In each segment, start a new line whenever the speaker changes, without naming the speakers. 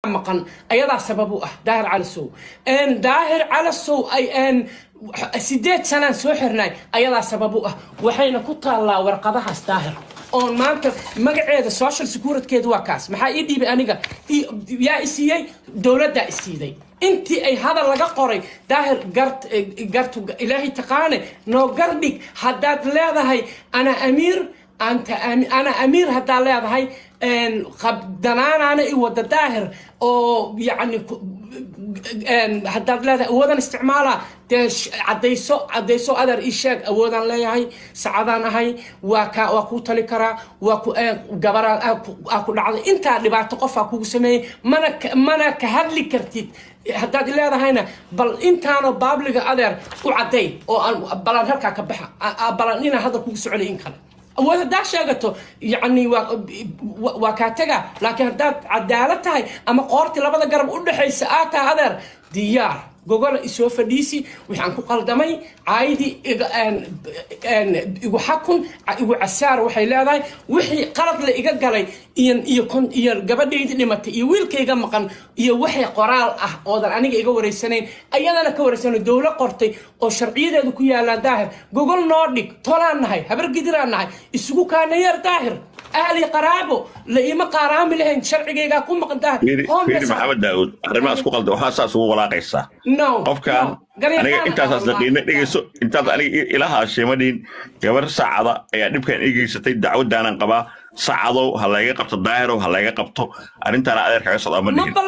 maqan ayadaa sabab u ah daahir calasow daahir calasow ay sideed sanaan soo xirnay ayadaa sabab u ah waxayna ku taallaa warqadahaas daahir oon maanta magaceeda social securitykeeda waa kaas maxaa ii dhiibay aniga yaa isiiyey dowladdaa isiiday intii ay hadal laga qoray daahir gart gartu ilaahay taqaane noo gardhig haddaad leedahay ana amiir anta ana amiir haddaad leedahay qabdanaanaana i wada daahir oo yacni haddaad leedahay awoodan isticmaala dee cadayso cadayso adeer ii sheeg awoodaan leeyahay sacadaan ahay waa ka waa kuu tali karaa waa ku gabaraa aa ku dhacday intaa dhibaato qofaa kugu sameeyey mana mana ka hadli kartid haddaad leedahayna bal intaanoo baabliga adeer u cadday oo aan balan halkaa ka baxa balan inaan hadda kugu soconay in kale awood haddaa sheegato yani waa kaa tega laakiin haddaad cadaalad tahay ama qoortii labada garab u dhexaysa aa tahay adeer diyaar gogola isoo fadhiisi waxaan ku qaldamay caayadii igu xakun igu casaar waxay leedahay wixii qalad la iga galay iyo gabadhaydii dhimatay iyo wiilkayga maqan iyo waxay qoraal ah oodan aniga iga wareysanayn ayadana ka wareysana dowlo qortay oo sharciyadeedu ku yaallaan daahir gogol noo dhig tolaan nahay habar gidiraan nahay isugu kaanayeer daahir ahli qaraabo la ima qaaraami lahayn sharcigaygaa ku maqan daahir
fiiri maxamed daawud arrimahaas ku qalda waxaa saas ugu walaaqaysaa qofkan aniga intaasaas daqiina dhegeyso intaad aniga ilahaa sheemadhiin gabar saacada ayaa dhibkan igeysatay dacwadaanan qabaa sacadow ha layga qabto daahirow ha layga qabto arrintaana adeer kaga socdaa ma dhigin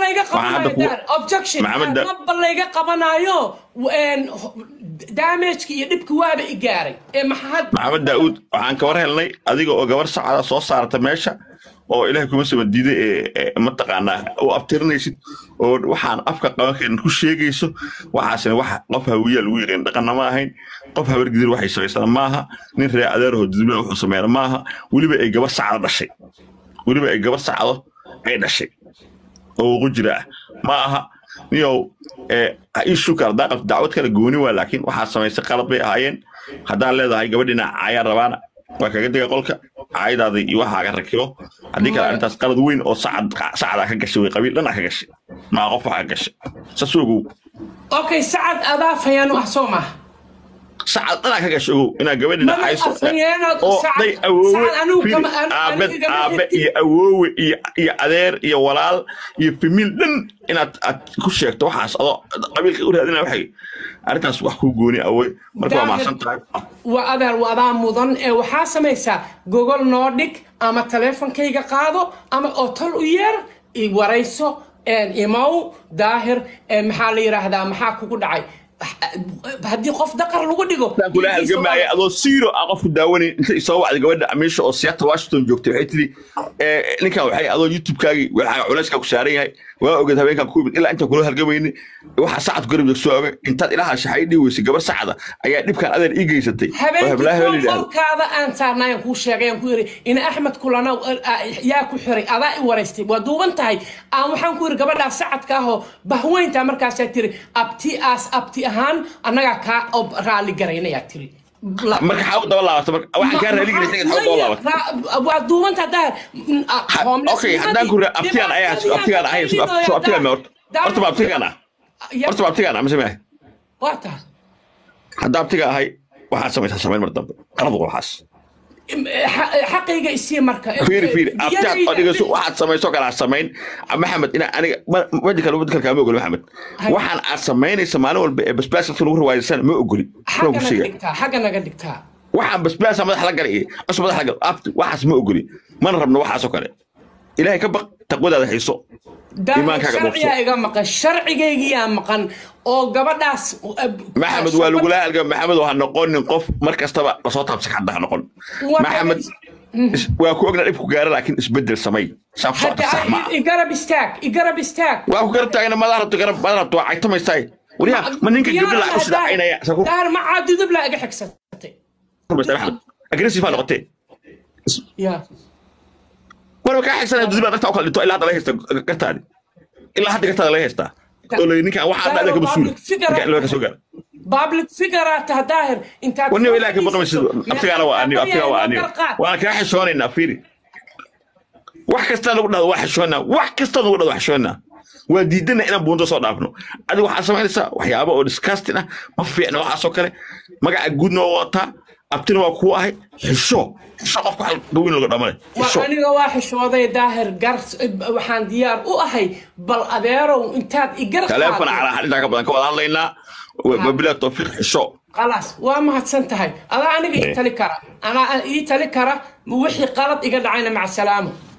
maba layga qabanayo damageki iyo dhibki waaba i gaaray
maxamed daa'uud waxaan ka war helnay adiga oo gabar sacada soo saarta meesha oo ilahay kuma saba diiday ee mataqaanaa u abtirinaysid oo waxaan afka qaban karin ku sheegayso waxaasina wax qof hawiya lagu yaqaan dhaqanna ma ahayn qof habargidir waxay samaysana maaha nin ree adeerahoo dudubla wuxuu sameeyana maaha weliba ay gabar sacdo dhashay weliba ay gabar sacdo ay dhashay oo ugu jira ah ma aha niyow ishukar haddaa qabto dacwad kale gooni waa laakiin waxaa samaysay qalad bay ahaayeen haddaan leedahay gabadhina caayaan rabaana waa kaga diga qolka caayadaada iyo waxaa ka rakibo haddii kale arrintaas qalad weyn oo sacdaa ka gashay way qabiil dhan ka gashay maa qof waxaa gashay saas ogow
okay sacad adaa fayaanu ah soo maaha
sacad dhanaa ka gashay ogow inaad gabadhina cayso oo day awoowe aabe aabe iyo awoowe iyo adeer iyo walaal iyo famiil dhan inaad aad ku sheegto waxaas adoo qabiilka u raadina waxay arrintaas wax kuu gooni awey marka waa mahadsan tahay
waa adeer wadaa mudan ee waxaa samaysaa gogol noo dhig ama taleefonkayga qaado ama oo tol u yeer warayso imow daahir maxaa la yidhaahdaa maxaa kugu dhacay haddii qof daqar lagu dhigo
kula halgamaya adoo siiro aan qofku daawanayn inta isoo wacday gabadha amiisha oo seattle washington joogtay waxay tiri ninkan waxay adoo youtube-kaagii waxaa culayska ku saaran yahay waa ogeed habeenkan ku yimid ilaa intaan kula halgamayni waxaa sacad garab soo oga intaad ilaha shaxay dhihi weysay gabar sacda ayaa dhibkan adeer ii geysatay
habeenkiikolkaada aan saarnayan kuu sheegay aan ku yiri ina axmed kulana yaa ku xiray adaa i waraystay waa duuban tahay aan waxaan ku yiri gabadhaa sacadka ahoo bahweynta markaasaa tiri abti aas abti ahaan annagaa kaa raali garaynayaa tiri
marka xaw daba laabata marka waxaan kaa raali gelay xaw daba laabata
waa duubanta daa
okay haddaan ku abtigaan ayaa abtigaan ahay soo abtigaan ma horta horta ma abtigaan ah horta ma abtigaan ah mise maahay
waa tahay
hadda abtiga ahay waxaad samaysaa samayn mar dambe qalad waxaas
xaqayga isii marka
fiiri fiiri abtaad odhigayso waxaad samayso kale aad samayn maxamed ina aniga wajikal wajikal kaama ogoli maxamed waxaan aad samaynaysa maalin walba ee basbaaska lagu rawaaysan ma ogoli
xagga naga dhigtaa
waxaan basbaasa madax la galay cusub madax la gal abti waxaas ma ogoli mana rabno waxaasoo kale ilaahay ka baq taqwadaada hayso
sharciyaa iga maqan sharcigaygiyaa maqan oo gabadhaas
maxamed waa lagula halga maxamed ha noqonin qof mar kastaba lasoo taabsa hadda ha noqon maxamed waa ku ogna dhibku gaara laakiin isbedel samay
igarab istaag igarab istaag
waa ku garab taagna madax rabto garab madax rabto waa caytamaysaay wariyaa ma ninka gabdha lacag u sidacaynaya
daar ma caadudub laa iga xigsatay
maxamed agressive aa noqotee
ya
war kaa xigsanaya dudubaa dartaa u kala dhinto ilaa hadda laga haysta gartaadi ilaa hadda gartaada laga haystaa oo la ninkan waxaa dhacda ka masuul ninkan ilaa ka soo gaara
public figure ta daahir intaad
wani ilaa ka baqmaysid aftigaana waa aniyo aftigaa waa aniyo waan kaa xishoonaynaa fiiri wax kasta nagu dhahdo waa xishoonaa wax kasta nagu dhahdo waa xishoonaa waa diidana inaan buundo soo dhaafno adiga waxaad samaynaysaa waxyaaba oo disgusting ah ma fiicna waxaasoo kale magaca guudna waa wataa abtina waa kuu ahay xisho xisho qofka hal gaweyn laga dhamale xisho
waa aniga waa xishooday daahir gar waxaan diyaar u ahay bal adeerow intaad igar
taleefon calaa xadhintaa ka badan ka wada hadlaynaa wabilaa tawfiiq xisho
khalaas waa mahadsan tahay adaa aniga ii tali kara anaa ii tali kara wixii qalad iga dhacayna maca salaamo